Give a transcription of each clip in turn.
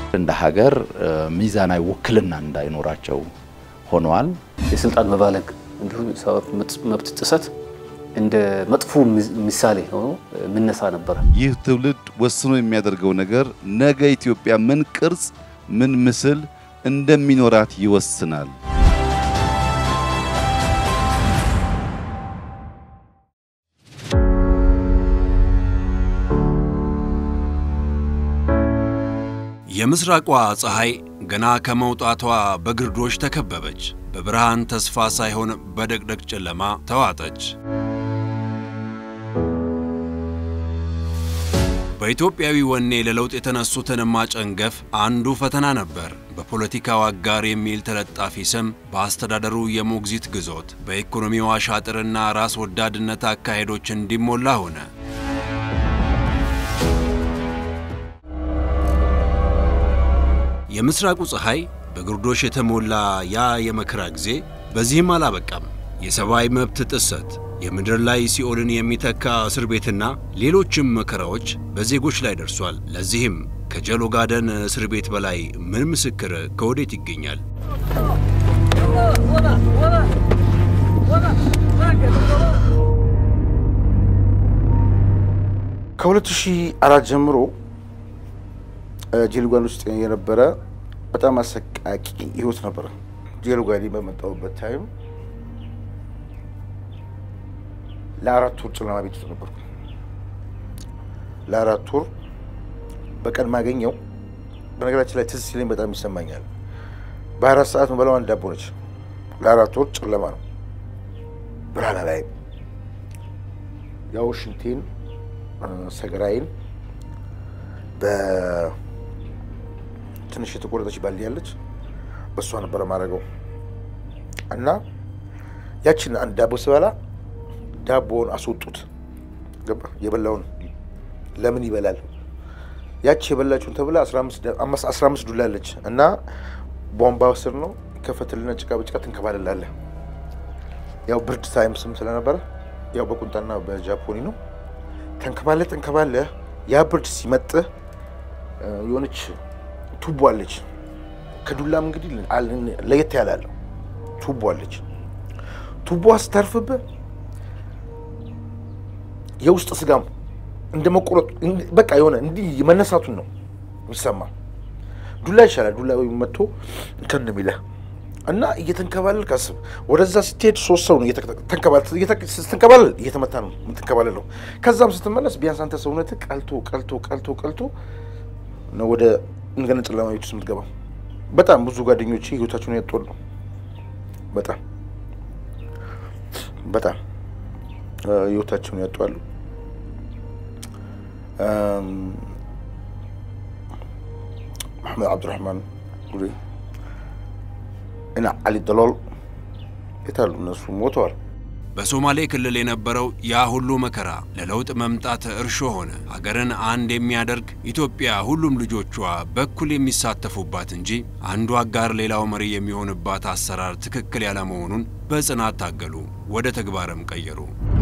እንደ ሀገር ሚዛናዊ ውክልና እንዳይኖራቸው ሆነዋል። የስልጣን መባለግ እንዲሁም የሰብአዊ መብት ጥሰት እንደ መጥፎ ምሳሌ ሆኖ የምነሳ ነበረ። ይህ ትውልድ ወስኖ የሚያደርገው ነገር ነገ ኢትዮጵያ ምን ቅርጽ፣ ምን ምስል እንደሚኖራት ይወስናል። የምስራቋ ፀሐይ ገና ከመውጣቷ በግርዶሽ ተከበበች። በብርሃን ተስፋ ሳይሆን በደቅደቅ ጨለማ ተዋጠች። በኢትዮጵያዊ ወኔ ለለውጥ የተነሱትን ማጨንገፍ አንዱ ፈተና ነበር። በፖለቲካው አጋር የሚል ተለጣፊ ስም በአስተዳደሩ የሞግዚት ግዞት፣ በኢኮኖሚው አሻጥርና ራስ ወዳድነት አካሄዶች እንዲሞላ ሆነ። የምስራቁ ፀሐይ በግርዶሽ የተሞላ ያ የመከራ ጊዜ በዚህም አላበቃም። የሰብአዊ መብት ጥሰት፣ የምድር ላይ ሲኦልን የሚተካ እስር ቤትና ሌሎችም መከራዎች በዜጎች ላይ ደርሷል። ለዚህም ከጀሎ ጋደን እስር ቤት በላይ ምን ምስክር ከወዴት ይገኛል? ከ2004 ጀምሮ ጄልጓን ውስጥ የነበረ በጣም አሰቃቂ ህይወት ነበረ። ጄልጓን በመጣሁበት ታይም ለአራት ወር ጨለማ ቤት ውስጥ ነበርኩ። ለአራት ወር በቀን ማገኘው በነገራችን ላይ ትዝ ሲለኝ በጣም ይሰማኛል። በአራት ሰዓት መበላው አንድ ዳቦ ነች። ለአራት ወር ጨለማ ነው፣ ብርሃን ላይ ያው ሽንቴን ሰገራዬን በትንሽ የተቆረጠች ባልዲ ያለች በእሷ ነበረ ማድረገው እና ያችን አንድ ዳቦ ስበላ ዳቦውን አስወጡት። ገባ የበላውን ለምን ይበላል? ያቺ የበላችሁን ተብላ አስራ አምስት ዱላ አለች እና ቧንቧ ስር ነው ከፈትልና ጭቃ በጭቃ ትንከባልላለህ። ያው ብርድ ታይም ስም ስለነበረ ያው በቁንጣና በጃፖኒ ነው ተንከባለ ተንከባለ ያ ብርድ ሲመጥህ የሆነች ቱቦ አለች። ከዱላም እንግዲህ ለየት ያላለው ቱቦ አለች። ቱቦ ስታርፍብህ የውስጥ ስጋም እንደ መቆረጡ በቃ የሆነ እንዲህ መነሳቱን ነው የሚሰማ። ዱላ ይሻላል። ዱላ መጥቶ እንትን ነው የሚለህ እና እየተንከባለል ካስብ ወደዛ ስትሄድ ሶስት ሰው ነው ስትንከባለል እየተመታ ነው የምትንከባለለው። ከዛም ስትመለስ ቢያንስ አንተ ሰውነት ቀልቶ ቀልቶ ቀልቶ ቀልቶ ነው ወደ እንደገና ጨለማ ቤት ውስጥ የምትገባው። በጣም ብዙ ጓደኞቼ ህይወታቸውን ያጧል ነው በጣም በጣም ህይወታቸውን ያጧሉ። መሐመድ አብዱራህማን ጉሬ እና አሊ ደሎል የታሉ? እነሱ ሞተዋል። በሶማሌ ክልል የነበረው ያ ሁሉ መከራ ለለውጥ መምጣት እርሾ ሆነ። ሀገርን አንድ የሚያደርግ ኢትዮጵያ ሁሉም ልጆቿ በኩል የሚሳተፉባት እንጂ አንዱ አጋር ሌላው መሪ የሚሆንባት አሰራር ትክክል ያለመሆኑን በጽናት ታገሉ፣ ወደ ተግባርም ቀየሩ።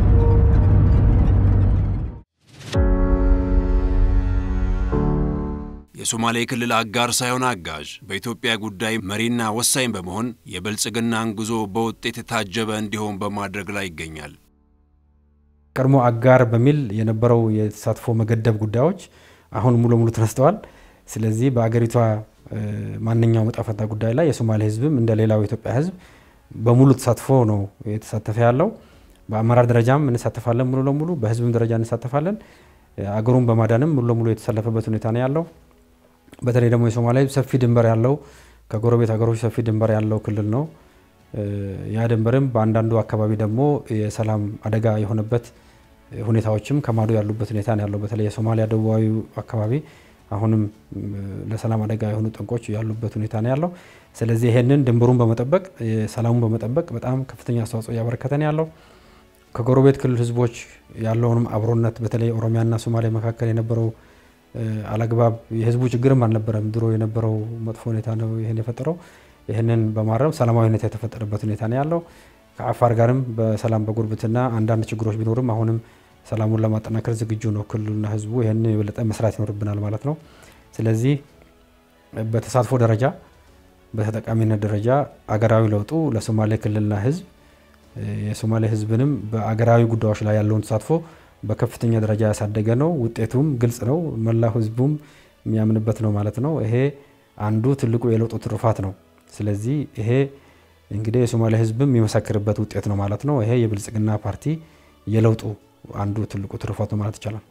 የሶማሌ ክልል አጋር ሳይሆን አጋዥ፣ በኢትዮጵያ ጉዳይ መሪና ወሳኝ በመሆን የብልጽግናን ጉዞ በውጤት የታጀበ እንዲሆን በማድረግ ላይ ይገኛል። ቀድሞ አጋር በሚል የነበረው የተሳትፎ መገደብ ጉዳዮች አሁን ሙሉ ለሙሉ ተነስተዋል። ስለዚህ በአገሪቷ ማንኛውም ዕጣ ፈንታ ጉዳይ ላይ የሶማሌ ሕዝብም እንደ ሌላው የኢትዮጵያ ሕዝብ በሙሉ ተሳትፎ ነው የተሳተፈ ያለው። በአመራር ደረጃም እንሳተፋለን ሙሉ ለሙሉ፣ በሕዝብም ደረጃ እንሳተፋለን። አገሩን በማዳንም ሙሉ ለሙሉ የተሰለፈበት ሁኔታ ነው ያለው። በተለይ ደግሞ የሶማሊያ ህዝብ ሰፊ ድንበር ያለው ከጎረቤት ሀገሮች ሰፊ ድንበር ያለው ክልል ነው። ያ ድንበርም በአንዳንዱ አካባቢ ደግሞ የሰላም አደጋ የሆነበት ሁኔታዎችም ከማዶ ያሉበት ሁኔታ ነው ያለው። በተለይ የሶማሊያ ደቡባዊ አካባቢ አሁንም ለሰላም አደጋ የሆኑ ጠንቆች ያሉበት ሁኔታ ነው ያለው። ስለዚህ ይሄንን ድንበሩን በመጠበቅ ሰላሙን በመጠበቅ በጣም ከፍተኛ አስተዋጽኦ እያበረከተ ነው ያለው። ከጎረቤት ክልል ህዝቦች ያለውንም አብሮነት በተለይ ኦሮሚያና ሶማሊያ መካከል የነበረው አላግባብ የህዝቡ ችግርም አልነበረም። ድሮ የነበረው መጥፎ ሁኔታ ነው ይህን የፈጠረው። ይህንን በማረም ሰላማዊ ሁኔታ የተፈጠረበት ሁኔታ ነው ያለው። ከአፋር ጋርም በሰላም በጉርብትና አንዳንድ ችግሮች ቢኖርም አሁንም ሰላሙን ለማጠናከር ዝግጁ ነው ክልሉና ህዝቡ። ይህንን የበለጠ መስራት ይኖርብናል ማለት ነው። ስለዚህ በተሳትፎ ደረጃ በተጠቃሚነት ደረጃ አገራዊ ለውጡ ለሶማሌ ክልልና ህዝብ የሶማሌ ህዝብንም በአገራዊ ጉዳዮች ላይ ያለውን ተሳትፎ በከፍተኛ ደረጃ ያሳደገ ነው። ውጤቱም ግልጽ ነው። መላው ህዝቡም የሚያምንበት ነው ማለት ነው። ይሄ አንዱ ትልቁ የለውጡ ትሩፋት ነው። ስለዚህ ይሄ እንግዲህ የሶማሌ ህዝብም የሚመሰክርበት ውጤት ነው ማለት ነው። ይሄ የብልጽግና ፓርቲ የለውጡ አንዱ ትልቁ ትሩፋት ነው ማለት ይቻላል።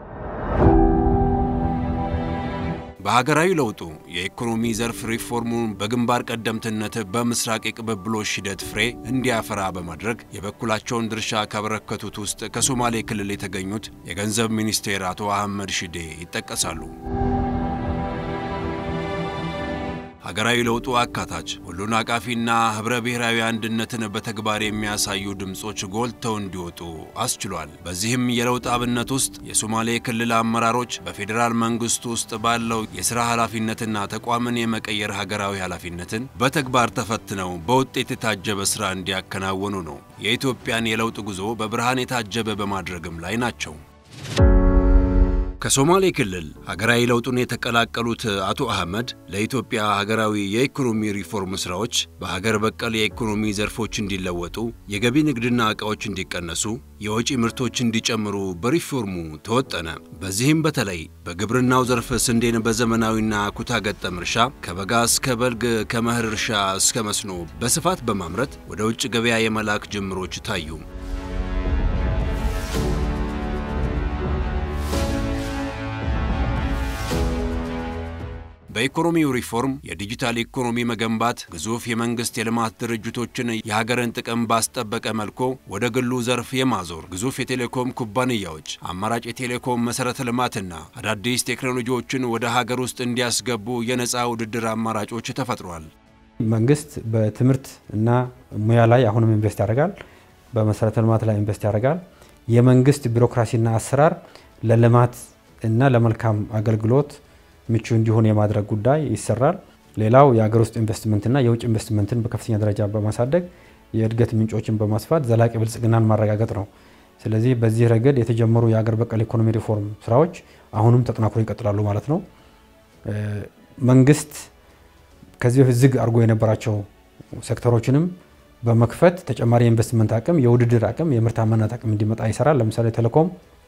በሀገራዊ ለውጡ የኢኮኖሚ ዘርፍ ሪፎርሙን በግንባር ቀደምትነት በምስራቅ የቅብብሎሽ ሂደት ፍሬ እንዲያፈራ በማድረግ የበኩላቸውን ድርሻ ካበረከቱት ውስጥ ከሶማሌ ክልል የተገኙት የገንዘብ ሚኒስቴር አቶ አህመድ ሽዴ ይጠቀሳሉ። ሀገራዊ ለውጡ አካታች፣ ሁሉን አቃፊና ህብረ ብሔራዊ አንድነትን በተግባር የሚያሳዩ ድምፆች ጎልተው እንዲወጡ አስችሏል። በዚህም የለውጥ አብነት ውስጥ የሶማሌ ክልል አመራሮች በፌዴራል መንግስቱ ውስጥ ባለው የሥራ ኃላፊነትና ተቋምን የመቀየር ሀገራዊ ኃላፊነትን በተግባር ተፈትነው በውጤት የታጀበ ሥራ እንዲያከናውኑ ነው የኢትዮጵያን የለውጥ ጉዞ በብርሃን የታጀበ በማድረግም ላይ ናቸው። ከሶማሌ ክልል ሀገራዊ ለውጡን የተቀላቀሉት አቶ አህመድ ለኢትዮጵያ ሀገራዊ የኢኮኖሚ ሪፎርም ስራዎች በሀገር በቀል የኢኮኖሚ ዘርፎች እንዲለወጡ፣ የገቢ ንግድና ዕቃዎች እንዲቀነሱ፣ የወጪ ምርቶች እንዲጨምሩ በሪፎርሙ ተወጠነ። በዚህም በተለይ በግብርናው ዘርፍ ስንዴን በዘመናዊና ኩታ ገጠም እርሻ ከበጋ እስከ በልግ ከመኸር እርሻ እስከ መስኖ በስፋት በማምረት ወደ ውጭ ገበያ የመላክ ጅምሮች ታዩ። በኢኮኖሚው ሪፎርም የዲጂታል ኢኮኖሚ መገንባት ግዙፍ የመንግስት የልማት ድርጅቶችን የሀገርን ጥቅም ባስጠበቀ መልኩ ወደ ግሉ ዘርፍ የማዞር ግዙፍ የቴሌኮም ኩባንያዎች አማራጭ የቴሌኮም መሰረተ ልማትና አዳዲስ ቴክኖሎጂዎችን ወደ ሀገር ውስጥ እንዲያስገቡ የነፃ ውድድር አማራጮች ተፈጥሯል። መንግስት በትምህርት እና ሙያ ላይ አሁንም ኢንቨስት ያደርጋል። በመሰረተ ልማት ላይ ኢንቨስት ያደርጋል። የመንግስት ቢሮክራሲና አሰራር ለልማት እና ለመልካም አገልግሎት ምቹ እንዲሆን የማድረግ ጉዳይ ይሰራል። ሌላው የሀገር ውስጥ ኢንቨስትመንትና የውጭ ኢንቨስትመንትን በከፍተኛ ደረጃ በማሳደግ የእድገት ምንጮችን በማስፋት ዘላቂ ብልጽግናን ማረጋገጥ ነው። ስለዚህ በዚህ ረገድ የተጀመሩ የሀገር በቀል ኢኮኖሚ ሪፎርም ስራዎች አሁንም ተጠናክሮ ይቀጥላሉ ማለት ነው። መንግስት ከዚህ በፊት ዝግ አድርጎ የነበራቸው ሴክተሮችንም በመክፈት ተጨማሪ የኢንቨስትመንት አቅም፣ የውድድር አቅም፣ የምርታማነት አቅም እንዲመጣ ይሰራል። ለምሳሌ ቴሌኮም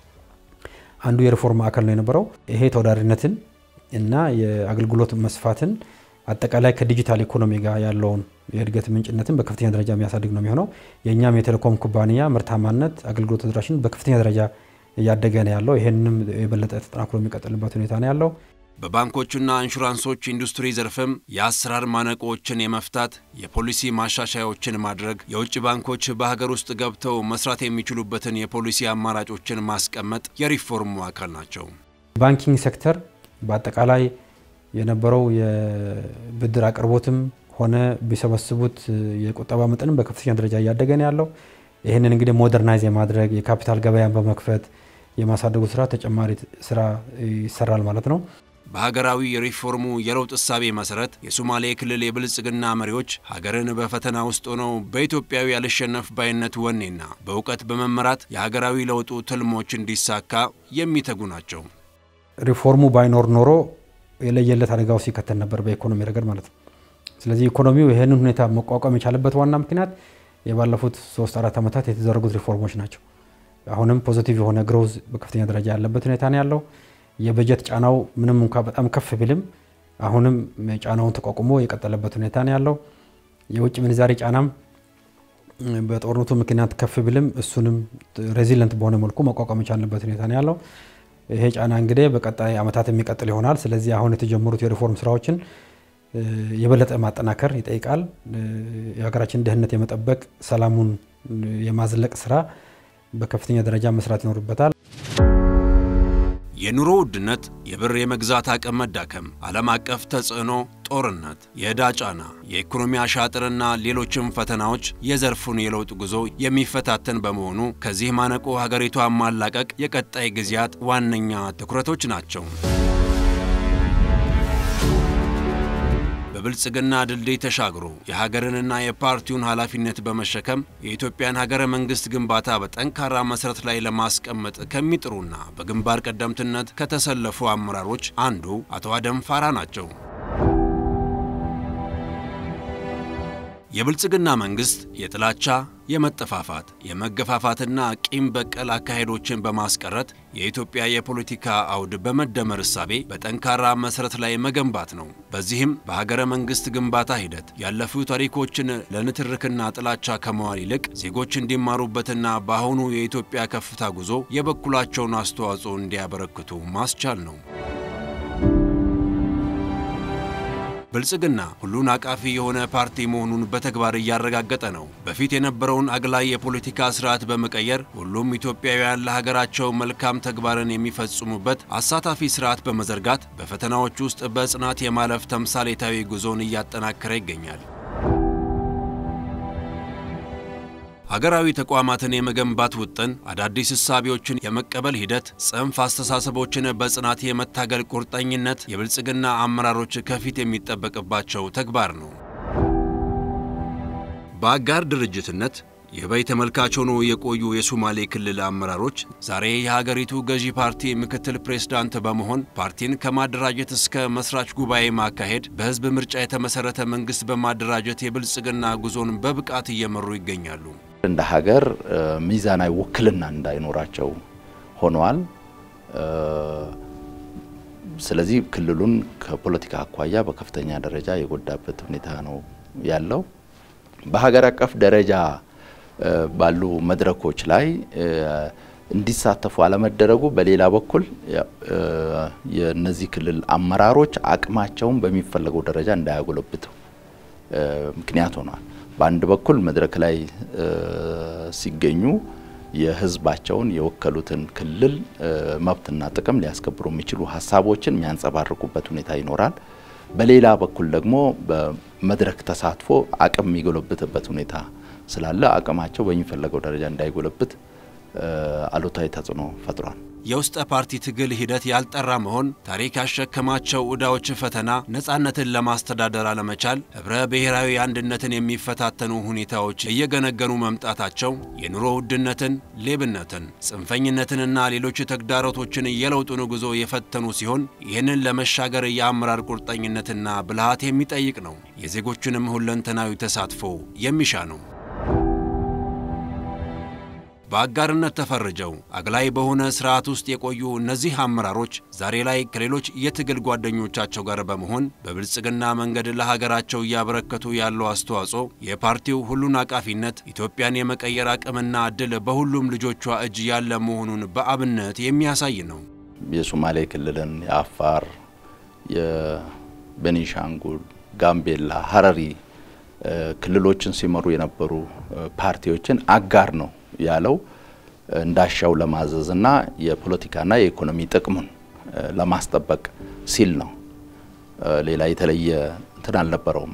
አንዱ የሪፎርም ማዕከል ነው የነበረው። ይሄ ተወዳዳሪነትን እና የአገልግሎት መስፋትን አጠቃላይ ከዲጂታል ኢኮኖሚ ጋር ያለውን የእድገት ምንጭነትን በከፍተኛ ደረጃ የሚያሳድግ ነው የሚሆነው። የእኛም የቴሌኮም ኩባንያ ምርታማነት፣ አገልግሎት ተደራሽን በከፍተኛ ደረጃ እያደገ ነው ያለው። ይህንንም የበለጠ ተጠናክሮ የሚቀጥልበት ሁኔታ ነው ያለው። በባንኮችና ኢንሹራንሶች ኢንዱስትሪ ዘርፍም የአሰራር ማነቆዎችን የመፍታት የፖሊሲ ማሻሻያዎችን ማድረግ፣ የውጭ ባንኮች በሀገር ውስጥ ገብተው መስራት የሚችሉበትን የፖሊሲ አማራጮችን ማስቀመጥ የሪፎርሙ አካል ናቸው። ባንኪንግ ሴክተር በአጠቃላይ የነበረው የብድር አቅርቦትም ሆነ ቢሰበስቡት የቁጠባ መጠንም በከፍተኛ ደረጃ እያደገ ነው ያለው። ይህንን እንግዲህ ሞደርናይዝ የማድረግ የካፒታል ገበያን በመክፈት የማሳደጉ ስራ ተጨማሪ ስራ ይሰራል ማለት ነው። በሀገራዊ የሪፎርሙ የለውጥ እሳቤ መሰረት የሶማሌ ክልል የብልጽግና መሪዎች ሀገርን በፈተና ውስጥ ሆነው በኢትዮጵያዊ ያልሸነፍ ባይነት ወኔና በእውቀት በመመራት የሀገራዊ ለውጡ ትልሞች እንዲሳካ የሚተጉ ናቸው። ሪፎርሙ ባይኖር ኖሮ የለየለት አደጋው ሲከተል ነበር በኢኮኖሚ ረገድ ማለት ነው። ስለዚህ ኢኮኖሚው ይህንን ሁኔታ መቋቋም የቻለበት ዋና ምክንያት የባለፉት ሶስት አራት ዓመታት የተደረጉት ሪፎርሞች ናቸው። አሁንም ፖዚቲቭ የሆነ ግሮዝ በከፍተኛ ደረጃ ያለበት ሁኔታ ነው ያለው። የበጀት ጫናው ምንም እንኳ በጣም ከፍ ቢልም አሁንም ጫናውን ተቋቁሞ የቀጠለበት ሁኔታ ነው ያለው። የውጭ ምንዛሬ ጫናም በጦርነቱ ምክንያት ከፍ ቢልም እሱንም ሬዚለንት በሆነ መልኩ መቋቋም የቻልንበት ሁኔታ ነው ያለው። ይሄ ጫና እንግዲህ በቀጣይ ዓመታት የሚቀጥል ይሆናል። ስለዚህ አሁን የተጀመሩት የሪፎርም ስራዎችን የበለጠ ማጠናከር ይጠይቃል። የሀገራችን ደህንነት የመጠበቅ ሰላሙን የማዝለቅ ስራ በከፍተኛ ደረጃ መስራት ይኖርበታል። የኑሮ ውድነት፣ የብር የመግዛት አቅም መዳከም፣ ዓለም አቀፍ ተጽዕኖ፣ ጦርነት፣ የዕዳ ጫና፣ የኢኮኖሚ አሻጥርና ሌሎችም ፈተናዎች የዘርፉን የለውጥ ጉዞ የሚፈታተን በመሆኑ ከዚህ ማነቆ ሀገሪቷን ማላቀቅ የቀጣይ ጊዜያት ዋነኛ ትኩረቶች ናቸው። በብልጽግና ድልድይ ተሻግሮ የሀገርንና የፓርቲውን ኃላፊነት በመሸከም የኢትዮጵያን ሀገረ መንግስት ግንባታ በጠንካራ መሰረት ላይ ለማስቀመጥ ከሚጥሩና በግንባር ቀደምትነት ከተሰለፉ አመራሮች አንዱ አቶ አደም ፋራ ናቸው። የብልጽግና መንግሥት የጥላቻ፣ የመጠፋፋት፣ የመገፋፋትና ቂም በቀል አካሄዶችን በማስቀረት የኢትዮጵያ የፖለቲካ አውድ በመደመር እሳቤ በጠንካራ መሠረት ላይ መገንባት ነው። በዚህም በሀገረ መንግሥት ግንባታ ሂደት ያለፉ ታሪኮችን ለንትርክና ጥላቻ ከመዋል ይልቅ ዜጎች እንዲማሩበትና በአሁኑ የኢትዮጵያ ከፍታ ጉዞ የበኩላቸውን አስተዋጽኦ እንዲያበረክቱ ማስቻል ነው። ብልጽግና ሁሉን አቃፊ የሆነ ፓርቲ መሆኑን በተግባር እያረጋገጠ ነው። በፊት የነበረውን አግላይ የፖለቲካ ስርዓት በመቀየር ሁሉም ኢትዮጵያውያን ለሀገራቸው መልካም ተግባርን የሚፈጽሙበት አሳታፊ ስርዓት በመዘርጋት በፈተናዎች ውስጥ በጽናት የማለፍ ተምሳሌታዊ ጉዞን እያጠናከረ ይገኛል። ሀገራዊ ተቋማትን የመገንባት ውጥን፣ አዳዲስ እሳቤዎችን የመቀበል ሂደት፣ ጽንፍ አስተሳሰቦችን በጽናት የመታገል ቁርጠኝነት የብልጽግና አመራሮች ከፊት የሚጠበቅባቸው ተግባር ነው። በአጋር ድርጅትነት የበይ ተመልካች ሆኖ የቆዩ የሶማሌ ክልል አመራሮች ዛሬ የሀገሪቱ ገዢ ፓርቲ ምክትል ፕሬዝዳንት በመሆን ፓርቲን ከማደራጀት እስከ መስራች ጉባኤ ማካሄድ፣ በህዝብ ምርጫ የተመሰረተ መንግስት በማደራጀት የብልጽግና ጉዞን በብቃት እየመሩ ይገኛሉ። እንደ ሀገር ሚዛናዊ ውክልና እንዳይኖራቸው ሆነዋል። ስለዚህ ክልሉን ከፖለቲካ አኳያ በከፍተኛ ደረጃ የጎዳበት ሁኔታ ነው ያለው። በሀገር አቀፍ ደረጃ ባሉ መድረኮች ላይ እንዲሳተፉ አለመደረጉ በሌላ በኩል የእነዚህ ክልል አመራሮች አቅማቸውን በሚፈለገው ደረጃ እንዳያጎለብቱ ምክንያት ሆኗል። በአንድ በኩል መድረክ ላይ ሲገኙ የህዝባቸውን የወከሉትን ክልል መብትና ጥቅም ሊያስከብሩ የሚችሉ ሀሳቦችን የሚያንጸባርቁበት ሁኔታ ይኖራል። በሌላ በኩል ደግሞ በመድረክ ተሳትፎ አቅም የሚጎለብትበት ሁኔታ ስላለ አቅማቸው በሚፈለገው ደረጃ እንዳይጎለብት አሉታዊ ተጽዕኖ ፈጥሯል። የውስጠ ፓርቲ ትግል ሂደት ያልጠራ መሆን፣ ታሪክ ያሸከማቸው ዕዳዎች ፈተና፣ ነፃነትን ለማስተዳደር አለመቻል፣ ኅብረ ብሔራዊ አንድነትን የሚፈታተኑ ሁኔታዎች እየገነገኑ መምጣታቸው የኑሮ ውድነትን፣ ሌብነትን፣ ጽንፈኝነትንና ሌሎች ተግዳሮቶችን የለውጡን ጉዞ የፈተኑ ሲሆን ይህንን ለመሻገር የአመራር ቁርጠኝነትና ብልሃት የሚጠይቅ ነው። የዜጎችንም ሁለንተናዊ ተሳትፎ የሚሻ ነው። በአጋርነት ተፈርጀው አግላይ በሆነ ስርዓት ውስጥ የቆዩ እነዚህ አመራሮች ዛሬ ላይ ከሌሎች የትግል ጓደኞቻቸው ጋር በመሆን በብልጽግና መንገድ ለሀገራቸው እያበረከቱ ያለው አስተዋጽኦ የፓርቲው ሁሉን አቃፊነት ኢትዮጵያን የመቀየር አቅምና እድል በሁሉም ልጆቿ እጅ ያለ መሆኑን በአብነት የሚያሳይ ነው። የሶማሌ ክልልን፣ የአፋር፣ የቤኒሻንጉል፣ ጋምቤላ፣ ሀረሪ ክልሎችን ሲመሩ የነበሩ ፓርቲዎችን አጋር ነው ያለው እንዳሻው ለማዘዝ እና የፖለቲካና የኢኮኖሚ ጥቅሙን ለማስጠበቅ ሲል ነው። ሌላ የተለየ እንትን አልነበረውም።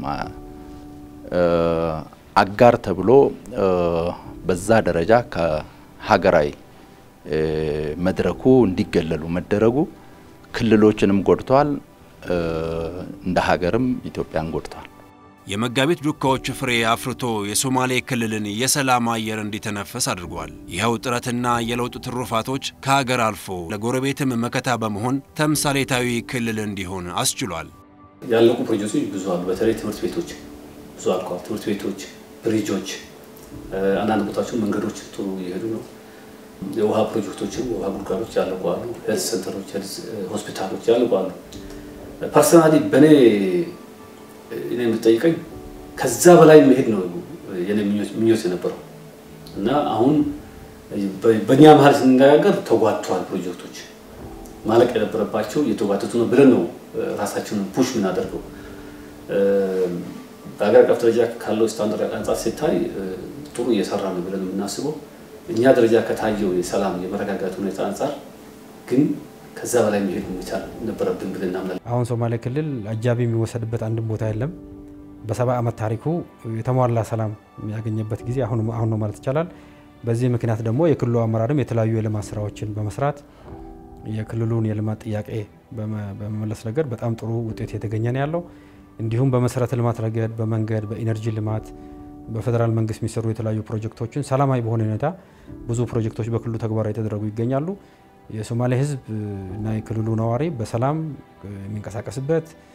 አጋር ተብሎ በዛ ደረጃ ከሀገራዊ መድረኩ እንዲገለሉ መደረጉ ክልሎችንም ጎድተዋል፣ እንደ ሀገርም ኢትዮጵያን ጎድተዋል። የመጋቢት ዱካዎች ፍሬ አፍርቶ የሶማሌ ክልልን የሰላም አየር እንዲተነፈስ አድርጓል። ይኸው ጥረትና የለውጥ ትሩፋቶች ከሀገር አልፎ ለጎረቤትም መከታ በመሆን ተምሳሌታዊ ክልል እንዲሆን አስችሏል። ያለቁ ፕሮጀክቶች ብዙ አሉ። በተለይ ትምህርት ቤቶች ብዙ አልቀዋል። ትምህርት ቤቶች፣ ብሪጆች፣ አንዳንድ ቦታቸው መንገዶች ጥሩ እየሄዱ ነው። የውሃ ፕሮጀክቶችም የውሃ ጉድጓዶች ያለቁ አሉ። ሄልት ሴንተሮች፣ ሆስፒታሎች ያለቁ አሉ። ፐርሰናሊ በእኔ እኔ የምትጠይቀኝ ከዛ በላይ መሄድ ነው የኔ ምኞት የነበረው እና አሁን በእኛ መሀል ስንነጋገር ተጓተዋል። ፕሮጀክቶች ማለቅ የነበረባቸው እየተጓተቱ ነው ብለን ነው ራሳችንን ፑሽ የምናደርገው። በሀገር አቀፍ ደረጃ ካለው ስታንዳርድ አንጻር ሲታይ ጥሩ እየሰራ ነው ብለን የምናስበው እኛ ደረጃ ከታየው የሰላም የመረጋጋት ሁኔታ አንጻር ግን ከዛ በላይ መሄድ መቻል ነበረብን ብለን እናምናለን። አሁን ሶማሌ ክልል አጃቢ የሚወሰድበት አንድም ቦታ የለም። በሰባ ዓመት ታሪኩ የተሟላ ሰላም ያገኘበት ጊዜ አሁን ነው ማለት ይቻላል። በዚህ ምክንያት ደግሞ የክልሉ አመራርም የተለያዩ የልማት ስራዎችን በመስራት የክልሉን የልማት ጥያቄ በመመለስ ረገድ በጣም ጥሩ ውጤት የተገኘ ነው ያለው። እንዲሁም በመሰረተ ልማት ረገድ፣ በመንገድ፣ በኢነርጂ ልማት በፌዴራል መንግስት የሚሰሩ የተለያዩ ፕሮጀክቶችን ሰላማዊ በሆነ ሁኔታ ብዙ ፕሮጀክቶች በክልሉ ተግባራዊ የተደረጉ ይገኛሉ። የሶማሌ ሕዝብ እና የክልሉ ነዋሪ በሰላም የሚንቀሳቀስበት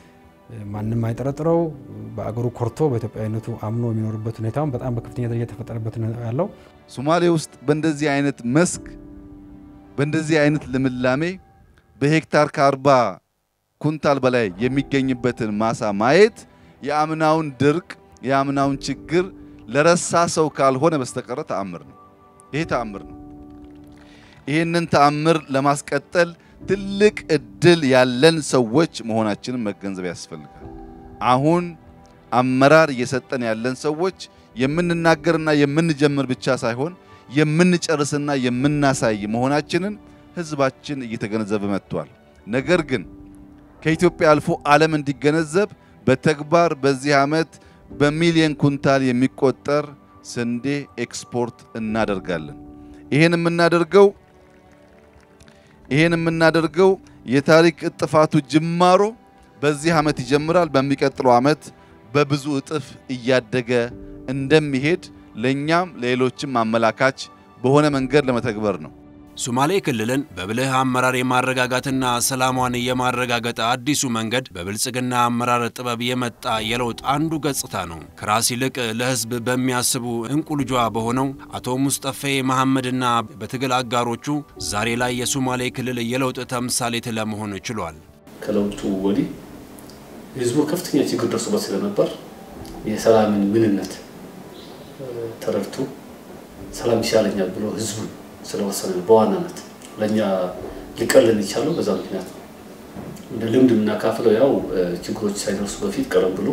ማንም አይጠረጥረው በአገሩ ኮርቶ በኢትዮጵያዊነቱ አምኖ የሚኖርበት ሁኔታውን በጣም በከፍተኛ ደረጃ የተፈጠረበት ያለው ሶማሌ ውስጥ በእንደዚህ አይነት መስክ በእንደዚህ አይነት ልምላሜ በሄክታር ከአርባ ኩንታል በላይ የሚገኝበትን ማሳ ማየት የአምናውን ድርቅ የአምናውን ችግር ለረሳ ሰው ካልሆነ በስተቀረ ተአምር ነው። ይሄ ተአምር ነው። ይህንን ተአምር ለማስቀጠል ትልቅ እድል ያለን ሰዎች መሆናችንን መገንዘብ ያስፈልጋል። አሁን አመራር እየሰጠን ያለን ሰዎች የምንናገርና የምንጀምር ብቻ ሳይሆን የምንጨርስና የምናሳይ መሆናችንን ህዝባችን እየተገነዘበ መጥቷል። ነገር ግን ከኢትዮጵያ አልፎ ዓለም እንዲገነዘብ በተግባር በዚህ ዓመት በሚሊዮን ኩንታል የሚቆጠር ስንዴ ኤክስፖርት እናደርጋለን። ይሄን የምናደርገው ይሄን የምናደርገው የታሪክ እጥፋቱ ጅማሮ በዚህ ዓመት ይጀምራል። በሚቀጥለው ዓመት በብዙ እጥፍ እያደገ እንደሚሄድ ለእኛም ለሌሎችም አመላካች በሆነ መንገድ ለመተግበር ነው። ሶማሌ ክልልን በብልህ አመራር የማረጋጋትና ሰላሟን የማረጋገጥ አዲሱ መንገድ በብልጽግና አመራር ጥበብ የመጣ የለውጥ አንዱ ገጽታ ነው። ከራስ ይልቅ ለሕዝብ በሚያስቡ እንቁ ልጇ በሆነው አቶ ሙስጠፌ መሐመድና በትግል አጋሮቹ ዛሬ ላይ የሶማሌ ክልል የለውጥ ተምሳሌት ለመሆን ችሏል። ከለውጡ ወዲህ ህዝቡ ከፍተኛ ችግር ደርሶበት ስለነበር የሰላምን ምንነት ተረድቶ ሰላም ይሻለኛል ብሎ ህዝቡ ስለወሰነ በዋናነት ለእኛ ሊቀልን የቻለው በዛ ምክንያት ነው። እንደ ልምድ የምናካፍለው ያው ችግሮች ሳይደርሱ በፊት ቀደም ብሎ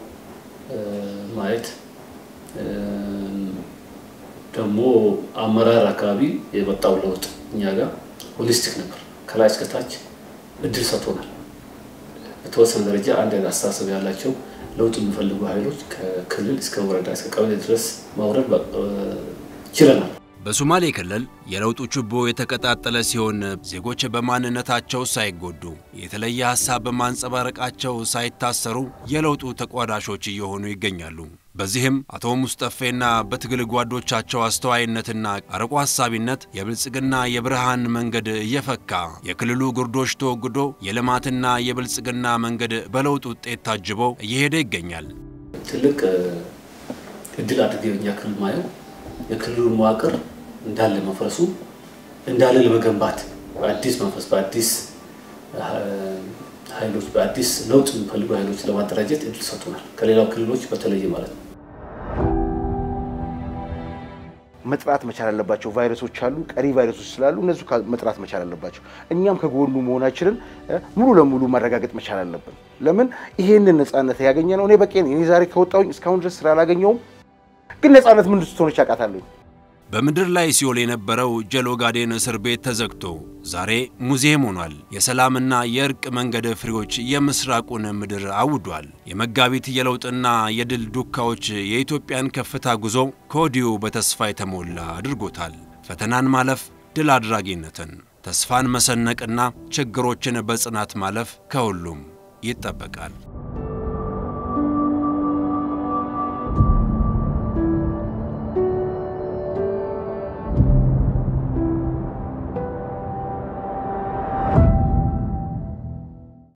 ማየት ደግሞ አመራር አካባቢ የመጣው ለውጥ እኛ ጋር ሆሊስቲክ ነበር። ከላይ እስከታች እድል ሰጥቶናል። በተወሰነ ደረጃ አንድ አይነት አስተሳሰብ ያላቸው ለውጥ የሚፈልጉ ኃይሎች ከክልል እስከ ወረዳ እስከ ቀበሌ ድረስ ማውረድ ችለናል። በሶማሌ ክልል የለውጡ ችቦ የተቀጣጠለ ሲሆን ዜጎች በማንነታቸው ሳይጎዱ የተለየ ሀሳብ በማንጸባረቃቸው ሳይታሰሩ የለውጡ ተቋዳሾች እየሆኑ ይገኛሉ። በዚህም አቶ ሙስጠፌና በትግል ጓዶቻቸው አስተዋይነትና አርቆ ሀሳቢነት የብልጽግና የብርሃን መንገድ እየፈካ የክልሉ ግርዶሽ ተወግዶ የልማትና የብልጽግና መንገድ በለውጥ ውጤት ታጅቦ እየሄደ ይገኛል። ትልቅ እድል አድርጌ በኛ ክልል ማየው የክልሉ መዋቅር እንዳለ መፍረሱ እንዳለ ለመገንባት በአዲስ መንፈስ በአዲስ ኃይሎች በአዲስ ለውጥ የሚፈልጉ ኃይሎች ለማደራጀት እድል ሰጥቶናል። ከሌላው ክልሎች በተለየ ማለት ነው። መጥራት መቻል አለባቸው። ቫይረሶች አሉ፣ ቀሪ ቫይረሶች ስላሉ እነሱ መጥራት መቻል አለባቸው። እኛም ከጎኑ መሆናችንን ሙሉ ለሙሉ ማረጋገጥ መቻል አለብን። ለምን ይሄንን ነፃነት ያገኘ ነው። እኔ በቄ እኔ ዛሬ ከወጣሁኝ እስካሁን ድረስ ስራ አላገኘውም፣ ግን ነፃነት ምን ስትሆነች አውቃታለሁ። በምድር ላይ ሲኦል የነበረው ጀሎ ጋዴን እስር ቤት ተዘግቶ ዛሬ ሙዚየም ሆኗል። የሰላምና የእርቅ መንገድ ፍሬዎች የምስራቁን ምድር አውዷል። የመጋቢት የለውጥና የድል ዱካዎች የኢትዮጵያን ከፍታ ጉዞ ከወዲሁ በተስፋ የተሞላ አድርጎታል። ፈተናን ማለፍ ድል አድራጊነትን፣ ተስፋን መሰነቅና ችግሮችን በጽናት ማለፍ ከሁሉም ይጠበቃል።